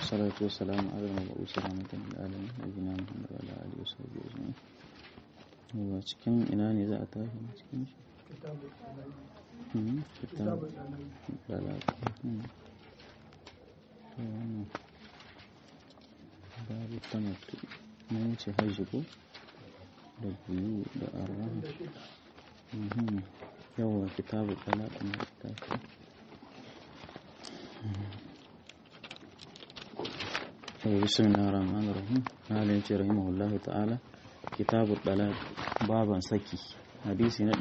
والصلاة والسلام على المبعوث رحمة للعالمين نبينا محمد وعلى آله وصحبه أجمعين yawa cikin ina ne za a tashi cikin shi kitab dalaka babu tamattu mun wuce hajji ko da biyu da arrahu yawa kitabu talaka na tashi بسم الله الرحمن الرحيم قال رحمه الله تعالى كتاب الطلاق baban saki hadisi na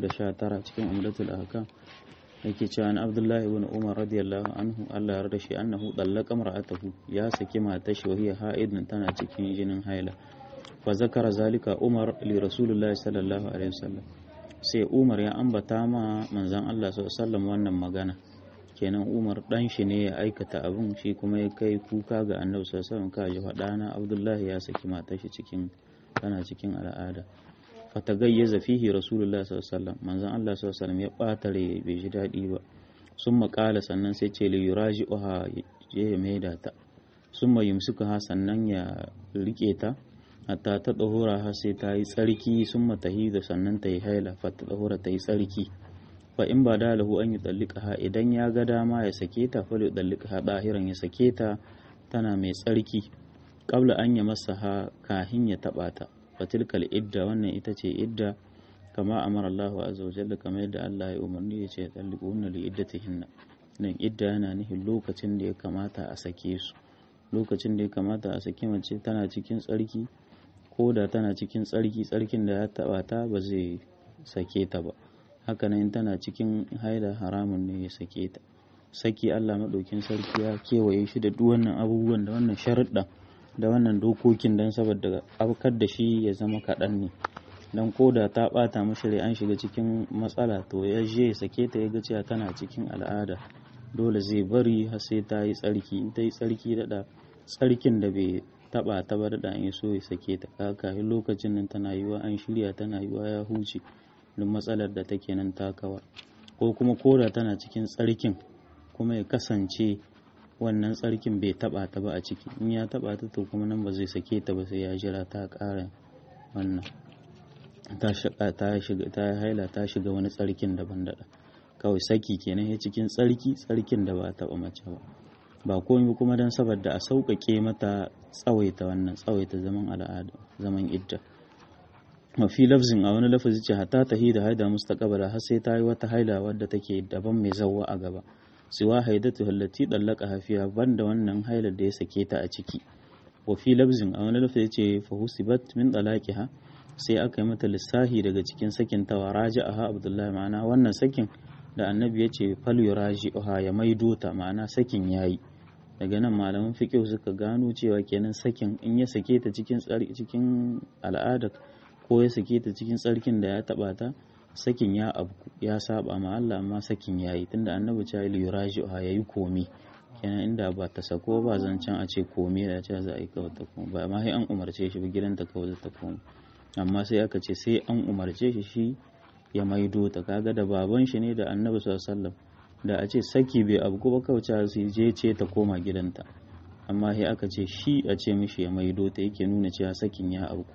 319 cikin umdatul ahkam yake cewa an abdullahi ibn umar radiyallahu anhu Allah ya yarda shi annahu dallaqa mar'atahu ya saki matar shi wahiya haidun tana cikin jinin haila fa zakara zalika umar li rasulullahi sallallahu alaihi wasallam sai umar ya ambata ma manzon Allah sallallahu alaihi wasallam wannan magana kenan umar dan shi ne ya aikata abin shi kuma ya kai kuka ga annabi sallallahu alaihi wasallam ka ji faɗana abdullahi ya saki matar shi cikin tana cikin al'ada fatagayyaza fihi rasulullah sallallahu alaihi wasallam manzon Allah sallallahu alaihi wasallam ya batare bai ji dadi ba sun makala sannan sai ce li yuraji'uha je ya maida ta sun yumsuka sannan ya rike ta hatta ta dahura har sai ta yi tsarki sun matahi da sannan ta yi haila fa ta dahura ta yi tsarki fa in ba da lahu an yi ha idan ya ga dama ya sake ta fa ya ha dahiran ya sake ta tana mai tsarki qabla an ya masa ha kahin ya taba ta fatilkal idda wannan ita ce idda kama amara Allah azza wa jalla kamar yadda Allah ya umarni ya ce talliquna li iddatihinna nan idda yana nufin lokacin da ya kamata a sake su lokacin da ya kamata a sake mace tana cikin tsarki ko da tana cikin tsarki tsarkin da ya taba ta ba zai sake ta ba haka nan tana cikin haila haramun ne ya sake ta saki Allah madaukin sarki ya kewaye shi da duk wannan abubuwan da wannan sharuɗa da wannan dokokin don saboda abkar da shi ya zama kaɗan ne don ko da ta ɓata mashi rai an shiga cikin matsala to ya je ya sake ta ya ga cewa tana cikin al'ada dole zai bari har sai ta yi tsarki in ta yi tsarki daɗa tsarkin da bai taɓa ta ba daɗa in so ya sake ta kafin lokacin nan tana yiwa an shirya tana yiwa ya huce duk matsalar da take nan takawa ko kuma koda tana cikin tsarkin kuma ya kasance wannan tsarkin bai taba ta ba a ciki in ya taba ta to kuma nan ba zai sake ta ba sai ya jira ta ƙara wannan ta shiga ta shiga ta haila ta shiga wani tsarkin daban daɗa kawai saki kenan ya cikin tsarki tsarkin da ba a taba mace ba ba komai kuma don saboda a sauƙaƙe mata tsawaita wannan tsawaita zaman al'ada zaman idda mafi lafzin a wani lafazi ce hatta ta da haida mustaqbala har sai ta yi wata haila wadda take daban mai zawwa a gaba siwa haidatu hallati dallaka hafiya banda wannan hailar da ya sake ta a ciki wa fi labzin a wani lafazi ce fa husibat min dalaqiha sai aka yi mata lissahi daga cikin sakin ta waraja'aha abdullahi ma'ana wannan sakin da annabi ya ce fal yuraji'uha ya maido ta ma'ana sakin yayi daga nan malaman fiqh suka gano cewa kenan sakin in ya sake ta cikin cikin al'ada ko ya sake ta cikin tsarkin da ya taba ta sakin ya abu ya saba ma Allah amma sakin yayi tunda annabi ta yi yuraji ha yayi komi kenan inda ba ta sako ba zancen a ce komi da ce za a yi kawai ta komi ba amma sai an umarce shi ba gidanta kawai ta komi amma sai aka ce sai an umarce shi shi ya maido ta kaga da baban shi ne da annabi sallallahu alaihi da a ce saki bai abu ba kawai su je ce ta koma gidanta amma sai aka ce shi a ce mishi ya maido ta yake nuna cewa sakin ya abu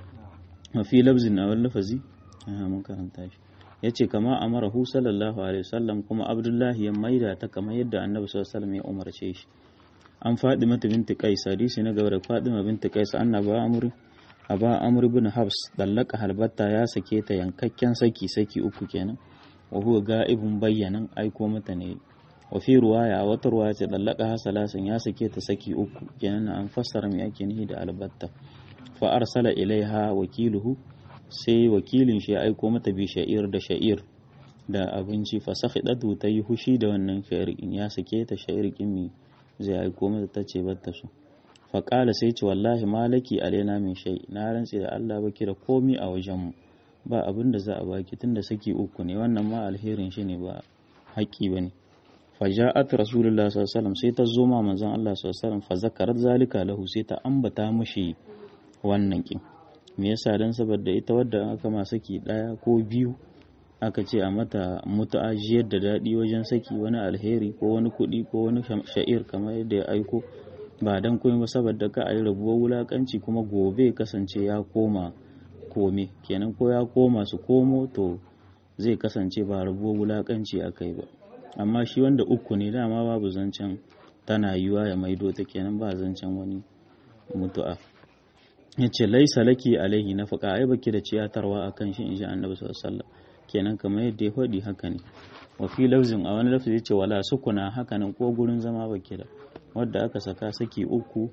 mafi labzin a wani lafazi mun karanta shi ya ce kama amarahu sallallahu alaihi wasallam kuma abdullahi ya maida ta kamar yadda annabi sallallahu alaihi ya umarce shi an faɗi mata binti qais hadisi na gaba da fadima binti qais annaba amri aba amr ibn habs dallaka halbatta ya sake ta yankakken saki saki uku kenan wa huwa ga'ibun bayyanan aiko mata ne wa fi ruwaya wata ruwaya ce dallaka hasalasin ya sake ta saki uku kenan an fassara me ake nihi da albatta fa arsala ilaiha wakiluhu sai wakilin shi ya aiko mata bi sha'ir da sha'ir da abinci fasakhidatu ta yi hushi da wannan sha'ir in ya sake ta sha'ir kimi zai aiko mata ta ce batta su faƙala sai ce wallahi malaki alaina min shay na rantse da Allah baki da komi a wajenmu ba abin da za a baki tunda saki uku ne wannan ma alherin shi ne ba haƙƙi ba ne faja'at rasulullah sallallahu alaihi wasallam sai ta zo ma manzon Allah sallallahu alaihi wasallam fa zakarat zalika lahu sai ta ambata mushi wannan kin me yasa dan saboda ita wadda aka ma saki daya ko biyu aka ce a mata mutu'ajiyar da daɗi wajen saki wani alheri ko wani kuɗi ko wani sha'ir kamar yadda ya aiko ba dan komai ba saboda ka a yi rabuwar wulakanci kuma gobe kasance ya koma kome kenan ko ya koma su komo to zai kasance ba rabuwar wulakanci a kai ba amma shi wanda uku ne dama babu zancen tana yiwa ya maido ta kenan ba zancen wani mutu'a ya ce laisa laki alaihi na faƙa ai baki da ciyatarwa a kan shi in ji annabi sallallahu kenan kamar yadda ya faɗi haka ne wa fi lafzin a wani lafzi ya ce wala sukuna haka nan ko gurin zama baki da wadda aka saka saki uku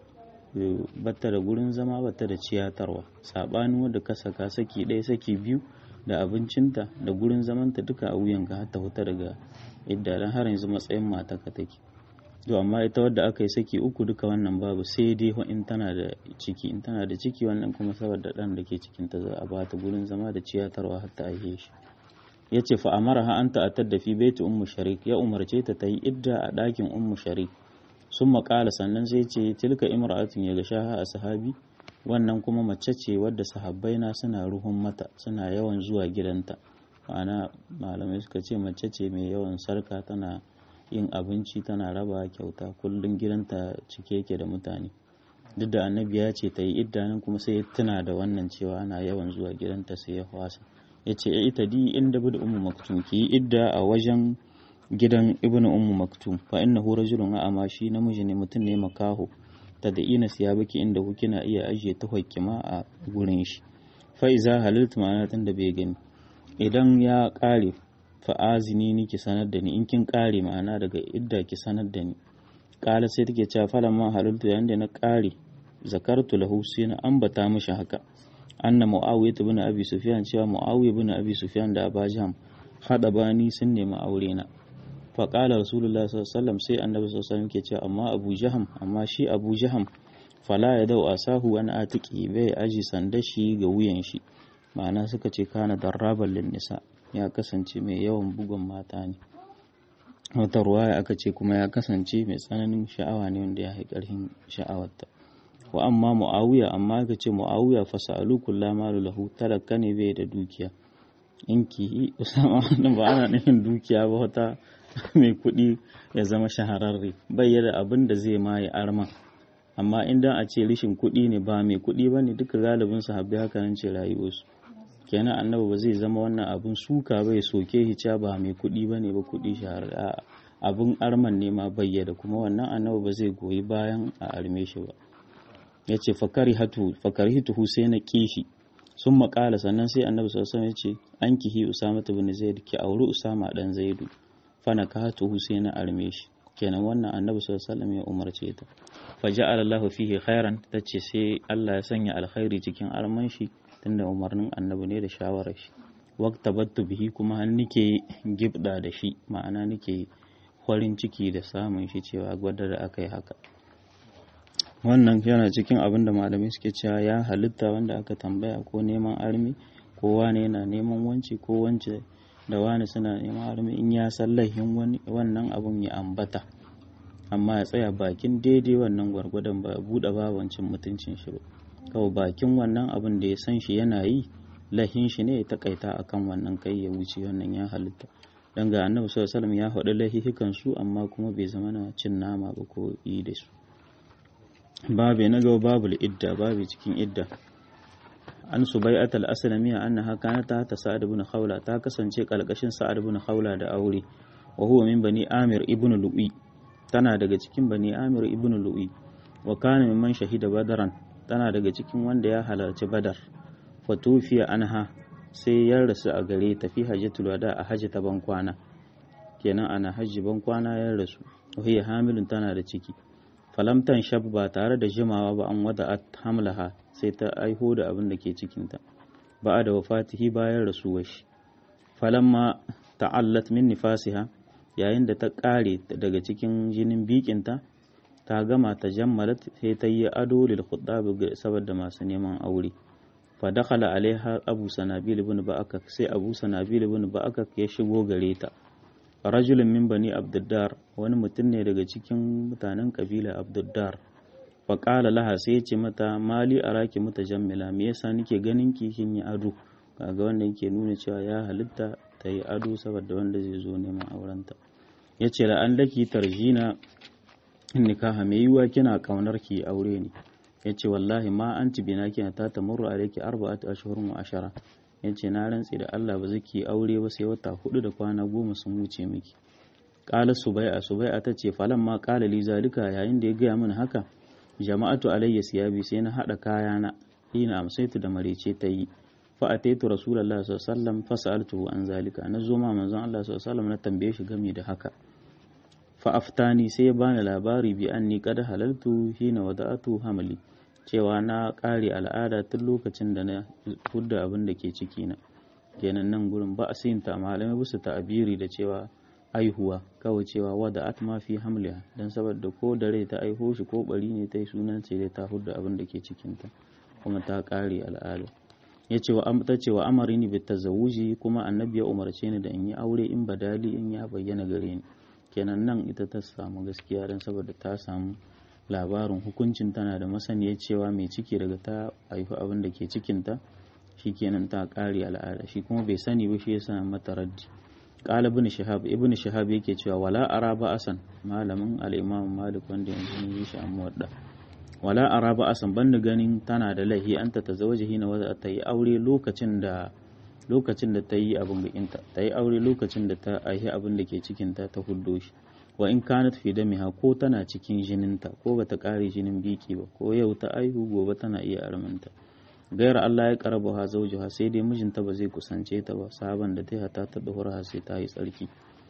batta da gurin zama batta da ciyatarwa saɓanin wadda ka saka saki ɗaya saki biyu da abincinta da gurin zamanta duka a wuyanka har ta huta daga idda dan har yanzu matsayin mata ka take to amma ita wadda aka yi saki uku duka wannan babu sai dai in tana da ciki in tana da ciki wannan kuma saboda dan da ke cikin ta za a bata gurin zama da ciyatarwa har ta aihe shi yace fa amaraha an ta'attar da fi baiti ummu sharik ya umarce ta ta yi idda a ɗakin ummu sharik sun maƙala sannan sai ce tilka imra'atun ya gasha a sahabi wannan kuma mace ce wadda sahabbai na suna ruhun mata suna yawan zuwa gidanta ma'ana malamai suka ce mace ce mai yawan sarka tana yin abinci tana raba kyauta kullum gidanta cike yake da mutane duk da annabi ya ce ta yi idda nan kuma sai ya tuna da wannan cewa ana yawan zuwa gidanta sai ya wasa ya ce ya ita di inda bi da ummu maktum ki yi idda a wajen gidan ibnu ummu maktum fa innahu rajulun a'ama shi namiji ne mutum ne makaho ta da ina siya baki inda ku kina iya ajiye ta ma a gurin shi fa iza halaltu ma'ana tun da bai gani idan ya kare fa'azini ni ki sanar da ni in kin kare ma'ana daga idda ki sanar da ni kala sai take cewa falan ma halaltu yayin da na kare zakartu lahu sai na ambata mishi haka anna muawiya ibn abi sufyan cewa muawiya ibn abi sufyan da abajam hada bani sun nemi aure na fa qala rasulullahi sallallahu alaihi wasallam sai annabi sallallahu alaihi wasallam ke cewa amma abu jaham amma shi abu jaham fala ya dau asahu wani atiki bai aji sanda shi ga wuyan shi ma'ana suka ce kana darraban lin nisa ya kasance mai yawan bugun mata ne wata ruwaya aka ce kuma ya kasance mai tsananin sha'awa ne wanda ya yi ƙarfin sha'awarta wa amma mu'awiya amma aka ce mu'awiya fa sa'alu kullama lahu talaka ne bai da dukiya in ki usama wannan ba ana nufin dukiya ba wata mai kuɗi ya zama shahararre bai da abin da zai ma ya arma amma idan a ce rishin kuɗi ne ba mai kuɗi ba ne duka galibin sahabbai haka nan ce rayuwarsu kenan annabi ba zai zama wannan abin suka bai soke hica ba mai kuɗi ba ne ba kuɗi shahararre abin arman ne ma bayyada kuma wannan annabi ba zai goyi bayan a arme shi ba ya ce fakari hatu sai na kishi sun makala sannan sai annabi sallallahu ya ce an kihi usama bin zaid ki auri usama dan zaidu fana ka hatu sai na arme shi kenan wannan annabi sallallahu ya umarce ta fa ja'ala Allahu fihi khairan tace sai Allah ya sanya alkhairi cikin arman shi tunda umarnin annabi ne da shawarar shi waqta battu bihi kuma har nike gibda da shi ma'ana nike farin ciki da samun shi cewa gwada da aka yi haka wannan yana cikin abin da malamai suke cewa ya halitta wanda aka tambaya ko neman armi ko wane yana neman wanci ko wance da wani suna neman armi in ya san laihin wannan abun ya ambata amma ya tsaya bakin daidai wannan gwargwadon ba buɗe babancin mutuncin shi ba kawai bakin wannan abin da ya san shi yana yi lahin shi ne ya takaita akan wannan kai ya wuce wannan ya halitta dan ga annabi sallallahu alaihi wasallam ya faɗi lahihikan su amma kuma bai zama na cin nama ba ko yi da su babu na gaba babu idda babu cikin idda an subai'at al-aslamiyya annaha kanat ta sa'ad ibn khawla ta kasance kalkashin sa'ad ibn khawla da aure wa huwa min bani amir ibn lu'i tana daga cikin bani amir ibn lu'i wa kana mimman shahida badaran tana daga cikin wanda ya halarci badar fatufiya anha sai ya rasu a gare ta fi hajjatul wada a hajji ta bankwana kenan ana hajji bankwana ya rasu wahiya hamilun tana da ciki falamtan shab ba tare da jimawa ba an wada at hamlaha sai ta aiho da abin da ke cikinta ba da wafatihi bayan rasuwar shi falamma ta'allat min nifasiha yayin da ta kare daga cikin jinin bikinta ta gama ta jammalat sai ta yi ado lil khuttab saboda masu neman aure fa dakhala alaiha abu sanabil ibn ba'akak sai abu sanabil ibn ba'akak ya shigo gare ta rajulun min bani abduddar wani mutum ne daga cikin mutanen kabila abduddar fa qala laha sai ya ce mata mali araki mutajammila me yasa nake ganin ki kin yi ado kaga wanda yake nuna cewa ya halitta ta yi ado saboda wanda zai zo neman aurenta yace la an laki tarjina nikaha mai yiwuwa kina kaunar ki aure ne yace wallahi ma anti bina kina ta tamurru alayki arba'atu ashhurun wa ashara yace na rantsi da Allah ba zaki aure ba sai wata hudu da kwana goma sun wuce miki qala subai'a subai'a tace falan ma qala li zalika yayin da ya gaya min haka jama'atu alayya siyabi sai na hada kayana ina amsaitu da marece ta yi fa ataitu rasulullahi sallallahu alaihi wasallam fa sa'altuhu an zalika na zo ma manzon Allah sallallahu alaihi wasallam na tambaye shi game da haka fa aftani sai ya bani labari bi anni qad halaltu hina wada'atu hamli cewa na kare al'ada tun lokacin da na hudda abin da ke ciki na kenan nan gurin ba a ta malamai bisa ta'abiri da cewa aihuwa kawai cewa wada'at ma fi hamliha dan saboda ko da rai ta aiho shi ko bari ne ta yi sunan ce dai ta hudda abin da ke cikinta kuma ta kare al'ada ya ce wa ta ce wa amarini bi tazawuji kuma annabi ya umarce ni da in yi aure in badali in ya bayyana gare ni kenan nan ita ta samu gaskiya dan saboda ta samu labarin hukuncin tana da masaniya cewa mai ciki daga ta haifi abin da ke cikinta kenan ta kare al'ada shi kuma bai sani ba shi yasa mata raddi qala ibn shihab ibn shihab yake cewa wala ara ba asan malamin al-imam malik wanda yanzu yi shi amma wadda wala ara ba asan banda ganin tana da lahi anta tazawaji hina wa ta yi aure lokacin da lokacin da ta yi abin gakinta ta yi aure lokacin da ta aihi abin da ke cikinta ta huddo shi wa in kanat fi damiha ko tana cikin jininta ko bata kare jinin biki ba ko yau ta aihu gobe tana iya armanta gaira Allah ya karabu ha zaujuha sai dai mijinta ba zai kusance ta ba sabon da ta hata ta duhura sai ta yi tsarki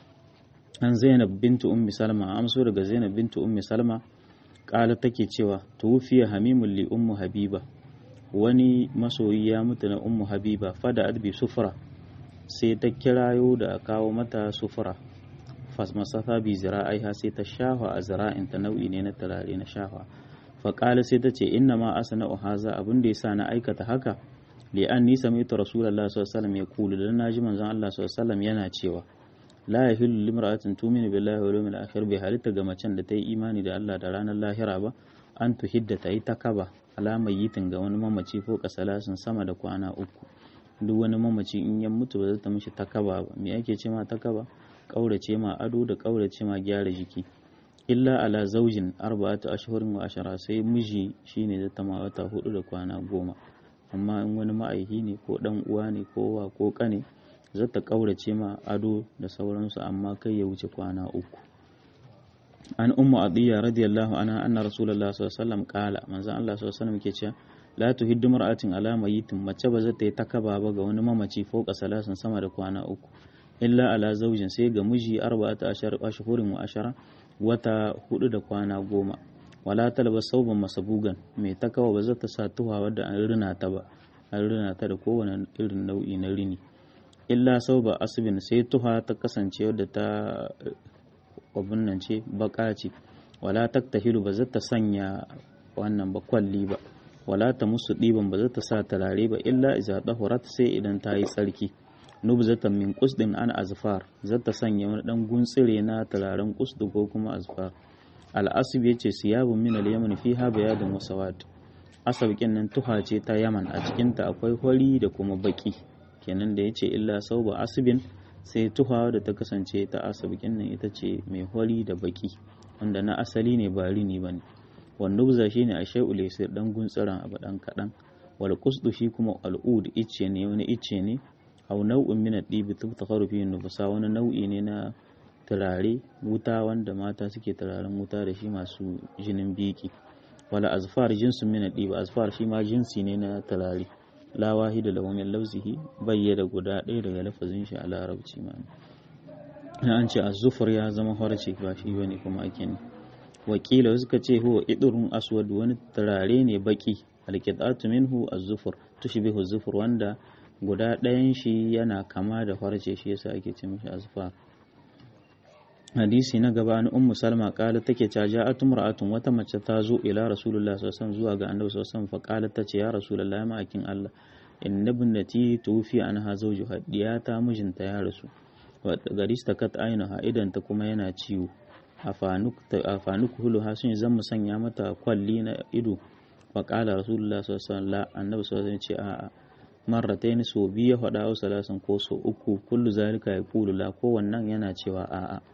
an Zainab bintu Ummi Salma amso daga Zainab bintu Ummi Salma kala take cewa tuwfiya hamimul li ummu Habiba wani masoyi ya mutu na ummu Habiba fada adbi sufra sai ta kirayo da kawo mata sufra fasmasafa bi zira'aiha sai ta shafa a zira'inta nau'i ne na turare na shafa faƙala sai ta ce inna ma asana haza abin da yasa na aikata haka li an ni sami'tu rasulullahi sallallahu alaihi wasallam yaqulu dan naji manzon Allah sallallahu alaihi wasallam yana cewa la yahillu limra'atin tu'minu billahi wal yawmil akhir bi halitta ga macen da ta yi imani da Allah da ranar lahira ba an tuhidda ta yi takaba alamar yitin ga wani mamaci ko kasalasin sama da kwana uku duk wani mamaci in ya mutu ba zai ta mishi takaba ba me ake ce ma takaba kaurace ma ado da kaurace ma gyara jiki illa ala zaujin arba'atu ashhurin wa ashara sai miji shine da tama wata hudu da kwana goma amma in wani ma'aihi ne ko dan uwa ne ko wa ko kane zata kaurace ma ado da sauransu amma kai ya wuce kwana uku an ummu adiya radiyallahu anha anna rasulullah sallallahu alaihi wasallam qala manzon Allah sallallahu alaihi wasallam ke cewa la tuhiddu mar'atin ala mayitin mace ba zata yi takaba ba ga wani mamaci fauka salasin sama da kwana uku illa ala zaujin sai ga miji arba'ata ashhurin wa ashara wata hudu da kwana goma wala talaba sauban masabugan mai takawa ba zata sa tuha wadda an rina ta ba an rina ta da kowane irin nau'i na rini illa sauba asibin sai tuha ta kasance wadda ta abun nan ce baka ce wala taktahilu ba zata sanya wannan ba kwalli ba wala ta musu ɗiban ba zata sa turare ba illa iza dahurat sai idan ta yi tsarki nubzatan min qusdin an azfar zata sanya wani dan guntsire na turaren qusdu ko kuma azfar al-asib yace siyabun min al-yaman fiha bayadun wa sawad asabkin nan tuha ce ta yaman a cikin ta akwai hori da kuma baki kenan da yace illa sauba asibin sai tuha da ta kasance ta asabkin nan ita ce mai hori da baki wanda na asali ne ba rini bane wan nubza shine a shay'ul yasir dan guntsiran abu dan kadan wal qusdu shi kuma al'ud icce ne wani icce ne aw nau'in min ad-dibi tubtakharu fihi nufusa wani nau'i ne na turare wuta wanda mata suke turaren wuta da shi masu jinin biki wala azfar jinsun min ad-dibi azfar shi ma jinsi ne na turare la wahida lahu min lafzihi bayyana guda ɗaya daga lafazin shi a larabci ma an ce az-zufur ya zama harce ba shi bane kuma ake ne wakila suka ce huwa idurun aswad wani turare ne baki alqitatu minhu az-zufur tushbihu az-zufur wanda guda ɗayan shi yana kama da farce shi yasa ake ce mishi azfar hadisi na gaba na ummu salma kala take ta ja'at imra'atun wata mace ta zo ila rasulullah sallallahu alaihi wasallam zuwa ga annabi sallallahu alaihi wasallam fa kala tace ya rasulullah ya ma'akin Allah inna ibnati tufi anha zawjuha diyata mijinta ya rasu wa garista kat ainaha idan ta kuma yana ciwo afanuk hulu hasun zan mu sanya mata kwalli na ido fa kala rasulullah sallallahu alaihi wasallam annabi sallallahu alaihi wasallam ce a'a marratain so biyu ya faɗa wa salasin ko so uku kullu zalika ya kulu la ko wannan yana cewa a'a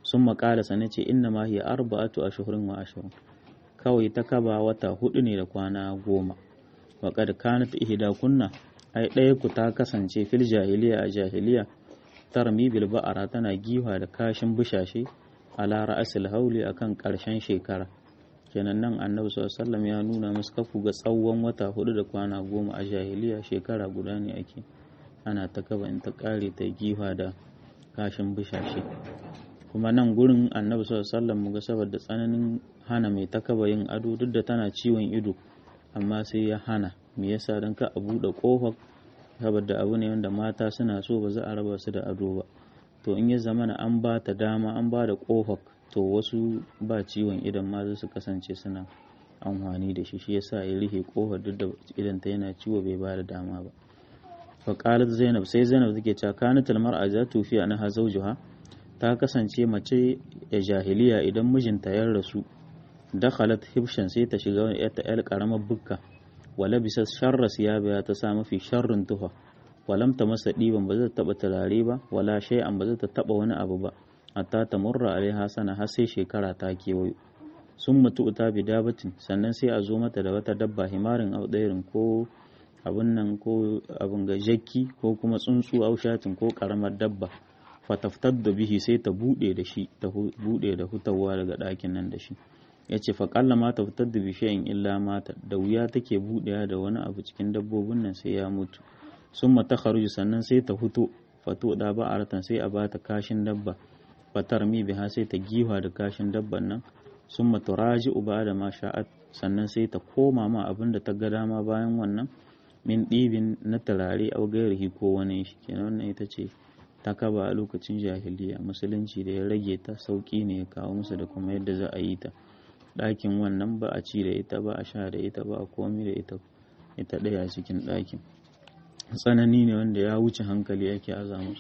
sun makala sana ce inna ma hiya arba'atu ashhurin wa ashrun kawai ta kaba wata hudu ne da kwana goma wa kad kanat ihda kunna ai ɗaya ku ta kasance fil jahiliya a jahiliya tarmi bil ba'ara tana giwa da kashin bushashe ala ra'asil hauli akan karshen shekara kenan nan annabi sallallahu ya nuna musu kafu ga tsawon wata hudu da kwana goma a jahiliya shekara guda ne ake ana ta kaba in ta kare ta giwa da kashin bushashe kuma nan gurin annabi sallallahu mu ga saboda tsananin hana mai ta kaba yin ado duk da tana ciwon ido amma sai ya hana me yasa dan ka a buɗe kofar saboda abu ne wanda mata suna so ba za a raba su da ado ba to in ya zamana an ba ta dama an ba da kofar to wasu ba ciwon idan ma su kasance suna amfani da shi shi yasa ya rihe kofar duk da idan ta yana ciwo bai ba da dama ba fa qalat zainab sai zainab take cewa kanat al mar'a za tufi anha zawjuha ta kasance mace da jahiliya idan mijinta ya rasu dakhalat hibshan sai ta shiga wani ta yar karamar bukka wala bisa sharra siyabiya ta sa mafi sharrin tufa walam ta masa ɗiban ba zai taɓa turare ba wala shay'an ba zai ta taɓa wani abu ba hatta ta murra alaiha sana har sai shekara ta kewayo sun mutu ta bi dabatin sannan sai a zo mata da wata dabba himarin audairin ko abun nan ko abun ga jakki ko kuma tsuntsu aushatin ko karamar dabba fataftar da bihi sai ta bude da shi ta bude da hutawa daga ɗakin nan da shi ya ce faƙalla ma ta fitar da bishiyan illa mata da wuya take buɗewa da wani abu cikin dabbobin nan sai ya mutu sun mata kharuju sannan sai ta fito fato da ba aratan sai a bata kashin dabba fatar mi biha sai ta giwa da kashin dabban nan sun mata raji uba da ma sha'at sannan sai ta koma ma abin da ta ga dama bayan wannan min ɗibin na turare au gairihi ko wani shi kenan wannan ita ce ta kaba a lokacin jahiliya musulunci da ya rage ta sauƙi ne ya kawo musu da kuma yadda za a yi ta ɗakin wannan ba a ci da ita ba a sha da ita ba a komi da ita ita ɗaya cikin ɗakin tsanani ne wanda ya wuce hankali yake aza musu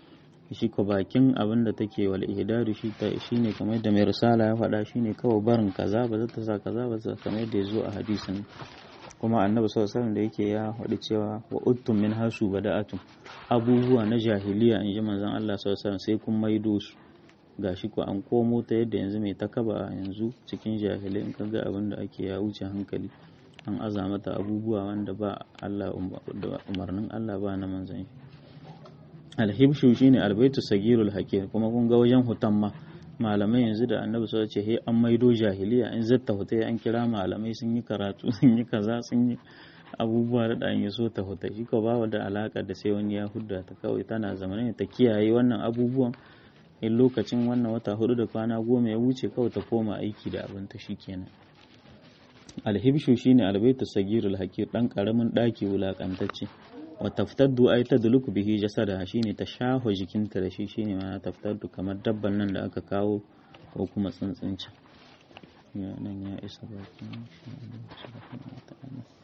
shi ko bakin abin da take wal ihdadu shi ta shine kamar da mai risala ya faɗa shine kawai barin kaza ba za ta sa kaza ba kamar yadda ya zo a hadisin kuma annabi sallallahu alaihi da yake ya faɗi cewa wa uttum min hasu bada'atum abubuwa na jahiliya in ji manzon Allah sallallahu alaihi sai kun maido su gashi ko an komo ta yadda yanzu mai takaba yanzu cikin jahilai in kaga abin da ake ya wuce hankali an aza mata abubuwa wanda ba Allah umarnin Allah ba na manzon shi alhibshu shine albaitu sagirul hakim kuma kun ga wajen hutan ma malamai yanzu da annabi sai ce he an maido jahiliya in zatta hutai an kira malamai sun yi karatu sun yi kaza sun yi abubuwa da dan so ta huta shi ko ba da alaka da sai wani ya hudda ta kawai tana zamanin ta kiyaye wannan abubuwan in lokacin wannan wata hudu da kwana goma ya wuce kawai ta koma aiki da abin ta shikenan alhibshu shine albaitu sagirul hakir dan karamin daki wulakantacce wa taftaddu ay tadluku bihi jasada shine ta shaho jikinta da shi shine ma taftaddu kamar dabban nan da aka kawo ko kuma tsuntsunci ya nan ya isa bakin shi